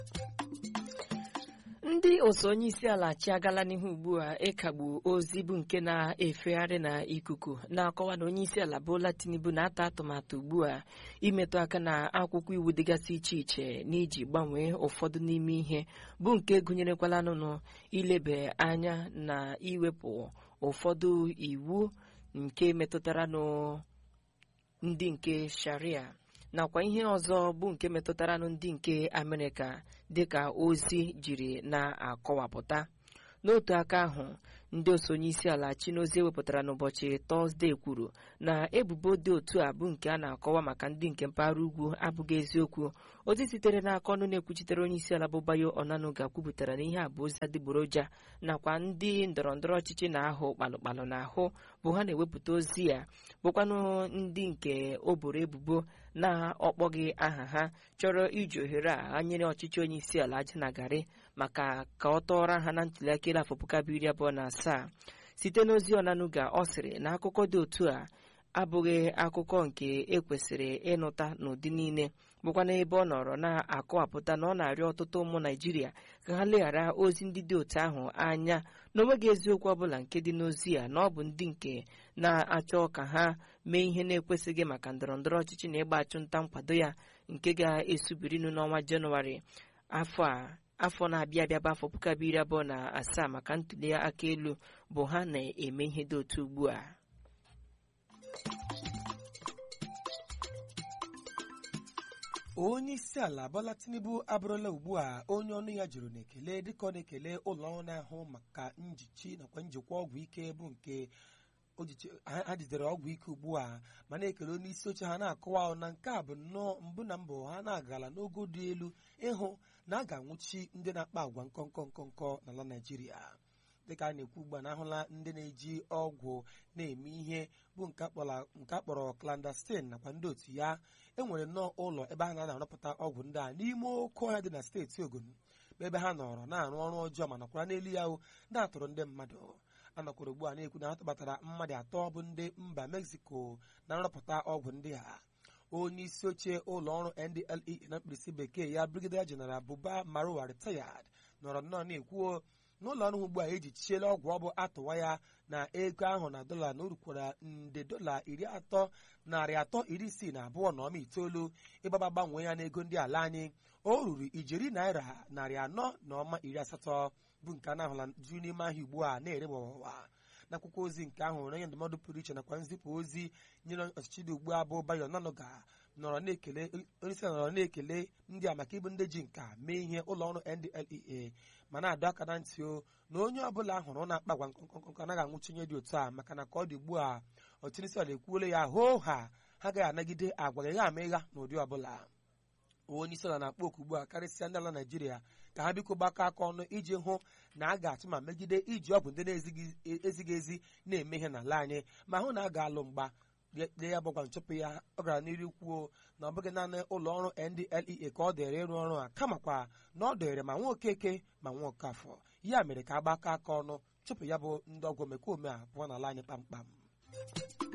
ndị otu onye isi ala chiagala n'ihu ugbu a ịkagbu ozi bụ nke na-efegharị na ikuku na-akọwa na onye isi ala Bola Tinubu na-ata atụmatụ ugbu a imetụ aka na akwụkwọ iwu dịgasị iche iche n'iji gbanwee ụfọdụ n'ime ihe bụ nke gụnyerekwala nụnụ ilebe anya na iwepụ ụfọdụ iwu nke metụtara ndị nke sharia nakwa ihe ọzọ bụ nke metụtaranụ ndị nke amerịka dịka ozi jiri na-akọwapụta n'otu aka ahụ ndị otu onye isi ala chinozie ewepụtara n'ụbọchị tọzdee kwuru na ebubo dị otu a bụ nke a na-akọwa maka ndị nke mpaghara ugwu abụghị eziokwu ozi sitere n'aka ọnụ na-ekwuchitere onye isi ala bụ Bayo Onanuga kwupụtara na ihe a bụ ozi adịgboroja nakwa ndị ndọrọ ndọrọ ọchịchị na-ahụ kpalụkpalụ n'ahụ bụ ha na-ewepụta ozi ya bụkwanụ ndị nke o boro ebubo na-ọkpọghị aha ha chọrọ iji ohere a nyere ọchịchị onye isi ala aja na garị maka ka ọ tọọrọ ha na ntụliaka elu afọ puku abụọ iri abụọ na asaa site n'ozi Onanuga ọ sịrị na akụkọ dị otu a abụghị akụkọ nke ekwesịrị ịnụta n'ụdị niile bụkwa n'ebe ọ nọrọ na-akọwapụta na ọ na-arịọ ọtụtụ ụmụ Naijiria ka ha leghara ozi ndị dị otu ahụ anya na onweghị eziokwu ọbụla nke dị n'ozi a na ọ bụ ndị nke na-achọ ka ha mee ihe na-ekwesịghị maka ndọrọ ndọrọ ọchịchị na ịgba achụmnta nkwado ya nke ga-esubirinụ n'ọnwa Jenụwarị afọ a afọ na-abịa abịa bụ afọ puku abụọ iri abụọ na asaa maka ntuli aka elu bụ ha na-eme ihe dị otu ugbu a onye isi ala Bola Tinubu abụrụla ugbu a onye ọnụ ya juru n'ekele dịka ọ na-ekele ụlọ ọrụ na-ahụ maka njichi nakwa njikwa ọgwụ ike bụ nke ha jidere ọgwụ ike ugbu a ma na-ekele onye isi oche ha na-akọwa na nke a bụ nnọọ mbụ na mbụ ha na-agala n'ogo dị elu ịhụ na a ga-anwụchi ndị na-akpa agwa nkọnkọ nkọnkọ n'ala Naịjirịa dịka a na-ekwu ugbu a na ahụla ndị na-eji ọgwụ na-eme ihe bụ nke akpọrọ clandestine nakwa ndị otu ya enwere nnọọ ụlọ ebe ha na-arụpụta ọgwụ ndị a n'ime oke ọhịa dị na steeti Ogun ebe ha nọrọ na-arụ ọrụ ọjọọ ma nọkwara n'elu ya na-atụrụ ndị mmadụ anọkwara ugbu a na-ekwu na ha tụbatara mmadụ atọ bụ ndị mba Mexico na-arụpụta ọgwụ ndị a onye isi oche ụlọ ọrụ NDLEA na mkpirisi bekee ya Brigadier General Buba Marwa retired nọrọ nnọọ na-ekwuo n'ụlọ ọrụ ugbu a ejichiela ọgwụ ọ bụ atụwa ya na ego ahụ na dọla na orukwara nde dọla iri atọ narị atọ iri isii na abụọ na ọma itoolu ịgbaba gbanwee ya n'ego ndị ala anyị o ruru ijeri naira narị anọ na ọma iri asatọ bụ nke a na-ahụla juru n'ime ahịa ugbu a na-ere gbawawa n'akwụkwọ ozi nke ahụ onye ndụmọdụ pụrụ iche nakwa nzipụ ozi nyere ọchịchị dị ugbu a bụ Bayo Onanuga nọrọ na-ekele onye isi nọrọ na-ekele ndị a maka ịbụ ndị ji nka mee ihe ụlọ ọrụ NDLEA ma na-adọ aka na ntị o na onye ọbụla hụrụ na-akpa agwa nkọnkọnkọ anaghị anwụchi onye dị otu a maka na ka ọ dị ugbu a ọchịchị isi ala ekwuola ya hoo ha ha agaghị anagide agwa ịgha ama ịgha n'ụdị ọbụla onye isi ala na-akpọ oku ugbu a karịsịa ndị ala Naịjirịa ka ha biko gbakọ aka ọnụ iji hụ na a ga-atụ ma megide iji ọgwụ ndị na-ezighị ezi na-eme ihe n'ala anyị ma hụ na a ga-alụ mgba de ya gbagwa nchụpụ ya ọ gara n'iru kwuo na ọ bụghị naanị ụlọ ọrụ NDLEA ka ọ dịrị ịrụ ọrụ a kamakwa na ọ dịrị ma nwa okeke ma nwa okafọ ya mere ka a gbakọ aka ọnụ chụpụ ya bụ ndị ọgwụ omekome a pụọ n'ala anyị kpamkpam